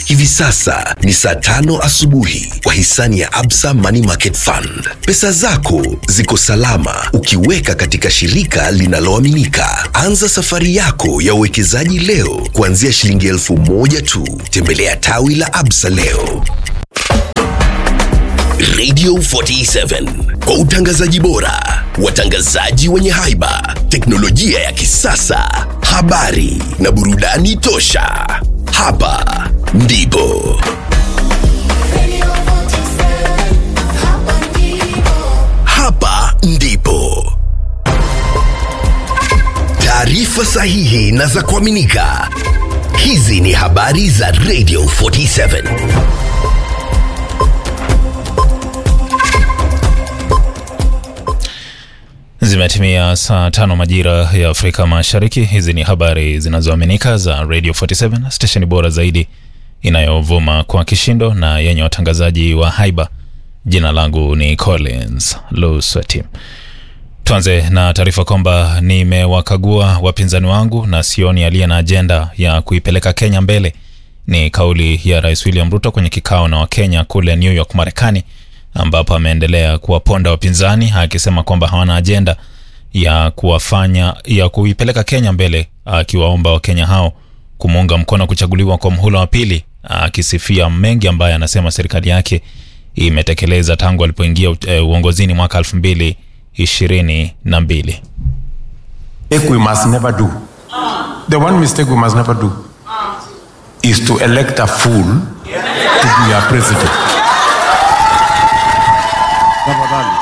Hivi sasa ni saa tano asubuhi kwa hisani ya Absa Money Market Fund. Pesa zako ziko salama ukiweka katika shirika linaloaminika. Anza safari yako ya uwekezaji leo kuanzia shilingi elfu moja tu. Tembelea tawi la Absa leo. Radio 47 kwa utangazaji bora, watangazaji wenye haiba, teknolojia ya kisasa, habari na burudani tosha. Hapa ndipo hapa ndipo taarifa sahihi na za kuaminika. Hizi ni habari za Radio 47. Zimetimia saa tano majira ya Afrika Mashariki. Hizi ni habari zinazoaminika za Radio 47, stesheni bora zaidi inayovuma kwa kishindo na yenye watangazaji wa haiba. Jina langu ni Collins Lusweti. Tuanze na taarifa kwamba nimewakagua wapinzani wangu na sioni aliye na ajenda ya kuipeleka Kenya mbele. Ni kauli ya Rais William Ruto kwenye kikao na Wakenya kule New York, Marekani, ambapo ameendelea kuwaponda wapinzani akisema kwamba hawana ajenda ya kuwafanya ya kuipeleka Kenya mbele, akiwaomba Wakenya hao kumuunga mkono kuchaguliwa kwa mhula wa pili, akisifia mengi ambaye anasema serikali yake imetekeleza tangu alipoingia uh, uongozini mwaka elfu mbili ishirini na mbili. mistake we must never do. The one mistake we must never do is to elect a fool to be our president. Tafadhali.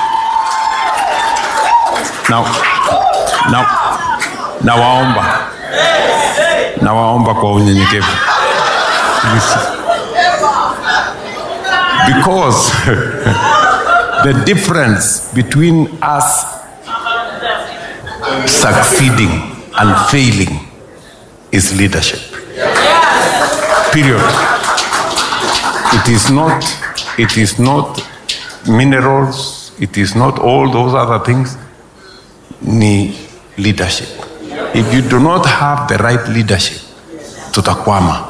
Now, now, nawaomba nawaomba kwa unyenyekevu Please. because the difference between us succeeding and failing is leadership. Period. It is not. It is not minerals. It is not all those other things. Ni leadership. If you do not have the right leadership, tutakwama.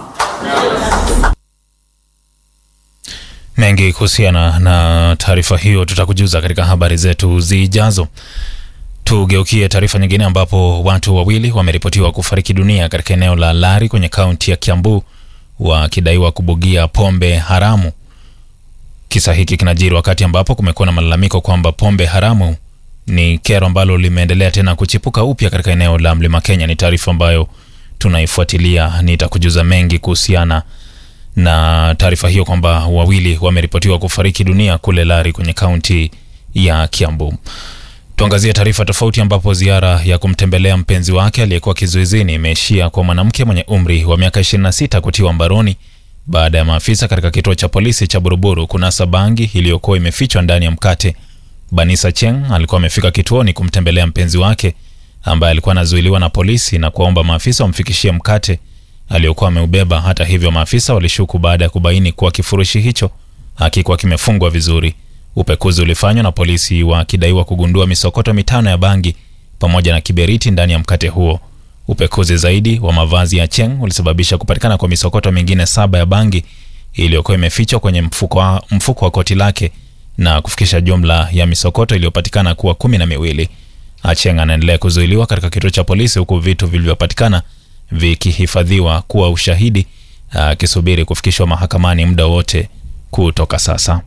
Mengi kuhusiana na taarifa hiyo tutakujuza katika habari zetu zijazo. Tugeukie taarifa nyingine ambapo watu wawili wameripotiwa kufariki dunia katika eneo la Lari kwenye kaunti ya Kiambu wakidaiwa kubugia pombe haramu. Kisa hiki kinajiri wakati ambapo kumekuwa na malalamiko kwamba pombe haramu ni kero ambalo limeendelea tena kuchipuka upya katika eneo la Mlima Kenya. Ni taarifa ambayo tunaifuatilia, nitakujuza mengi kuhusiana na taarifa hiyo kwamba wawili wameripotiwa kufariki dunia kule Lari kwenye kaunti ya Kiambu. Tuangazie taarifa tofauti ambapo ziara ya kumtembelea mpenzi wake aliyekuwa kizuizini imeishia kwa mwanamke mwenye umri wa miaka 26 kutiwa mbaroni baada ya maafisa katika kituo cha polisi cha Buruburu kunasa bangi iliyokuwa imefichwa ndani ya mkate. Banisa Cheng alikuwa amefika kituoni kumtembelea mpenzi wake ambaye alikuwa anazuiliwa na polisi na kuwaomba maafisa wamfikishie mkate aliokuwa ameubeba. Hata hivyo, maafisa walishuku baada ya kubaini kuwa kifurushi hicho hakikuwa kimefungwa vizuri. Upekuzi ulifanywa na polisi wakidaiwa kugundua misokoto mitano ya bangi pamoja na kiberiti ndani ya mkate huo. Upekuzi zaidi wa mavazi ya Cheng ulisababisha kupatikana kwa misokoto mingine saba ya bangi iliyokuwa imefichwa kwenye mfuko wa, mfuko wa koti lake na kufikisha jumla ya misokoto iliyopatikana kuwa kumi na miwili. Acheng anaendelea kuzuiliwa katika kituo cha polisi huku vitu vilivyopatikana vikihifadhiwa kuwa ushahidi akisubiri kufikishwa mahakamani muda wote kutoka sasa.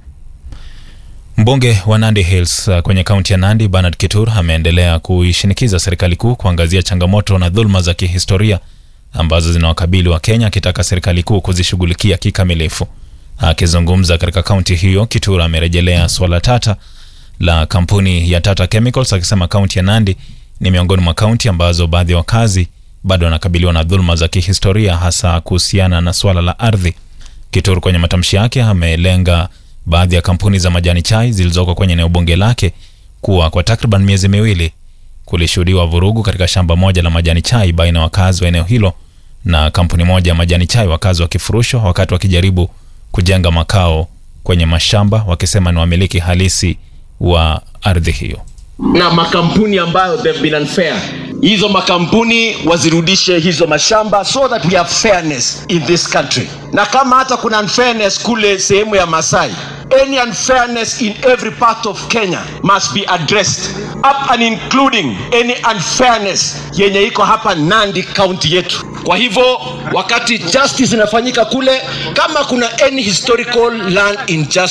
Mbunge wa Nandi Hills uh, kwenye kaunti ya Nandi Bernard Kitur ameendelea kuishinikiza serikali kuu kuangazia changamoto na dhuluma za kihistoria ambazo zinawakabili wa Kenya, akitaka serikali kuu kuzishughulikia kikamilifu. Akizungumza katika kaunti hiyo, Kitur amerejelea swala tata la kampuni ya Tata Chemicals akisema kaunti ya Nandi ni miongoni mwa kaunti ambazo baadhi ya wakazi bado wanakabiliwa na dhuluma za kihistoria hasa kuhusiana na swala la ardhi. Kitur kwenye matamshi yake amelenga baadhi ya kampuni za majani chai zilizoko kwenye eneo bunge lake kuwa kwa takriban miezi miwili kulishuhudiwa vurugu katika shamba moja la majani chai baina ya wakazi wa eneo hilo na kampuni moja ya majani chai, wakazi wakifurushwa wakati wakijaribu kujenga makao kwenye mashamba, wakisema ni wamiliki halisi wa ardhi hiyo. na makampuni ambayo they've been unfair hizo makampuni wazirudishe hizo mashamba so that we have fairness in this country na kama hata kuna unfairness kule sehemu ya masai any unfairness in every part of kenya must be addressed up and including any unfairness yenye iko hapa nandi county yetu kwa hivyo wakati justice inafanyika kule kama kuna any historical land injustice